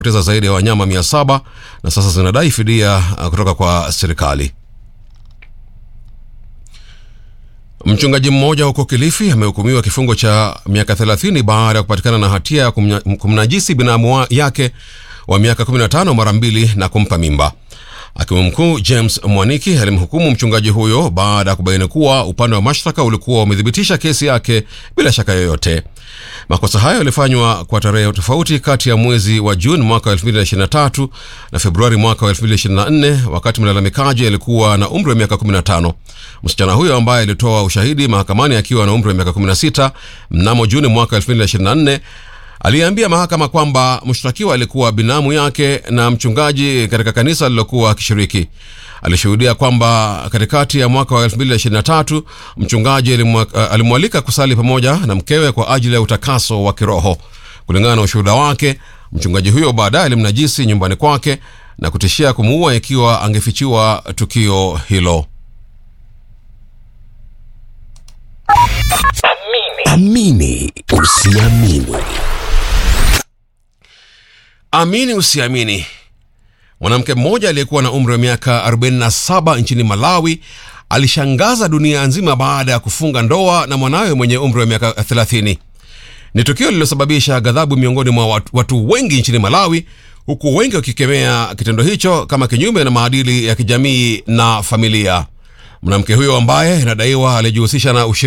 poteza zaidi ya wanyama mia saba na sasa zinadai fidia uh, kutoka kwa serikali. Mchungaji mmoja huko Kilifi amehukumiwa kifungo cha miaka 30 baada ya kupatikana na hatia ya kumnya- kumnajisi binamu wa- yake wa miaka 15 mara mbili na kumpa mimba. Hakimu mkuu James Mwaniki alimhukumu mchungaji huyo baada ya kubaini kuwa upande wa mashtaka ulikuwa umethibitisha kesi yake bila shaka yoyote. Makosa hayo yalifanywa kwa tarehe tofauti kati ya mwezi wa Juni mwaka wa 2023 na Februari mwaka wa 2024 wakati mlalamikaji alikuwa na umri wa miaka 15. Msichana huyo ambaye alitoa ushahidi mahakamani akiwa na umri wa miaka 16 mnamo Juni mwaka 2024 aliambia mahakama kwamba mshtakiwa alikuwa binamu yake na mchungaji katika kanisa alilokuwa akishiriki. Alishuhudia kwamba katikati ya mwaka wa 2023 mchungaji alimwa- alimwalika kusali pamoja na mkewe kwa ajili ya utakaso wa kiroho. Kulingana na ushuhuda wake, mchungaji huyo baadaye alimnajisi nyumbani kwake na kutishia kumuua ikiwa angefichiwa tukio hilo. Amini usiamini. Amini usiamini, mwanamke mmoja aliyekuwa na umri wa miaka 47 nchini Malawi alishangaza dunia nzima baada ya kufunga ndoa na mwanawe mwenye umri wa miaka 30. Ni tukio lililosababisha ghadhabu miongoni mwa watu, watu wengi nchini Malawi, huku wengi wakikemea kitendo hicho kama kinyume na maadili ya kijamii na familia. Mwanamke huyo ambaye inadaiwa alijihusisha na ushirika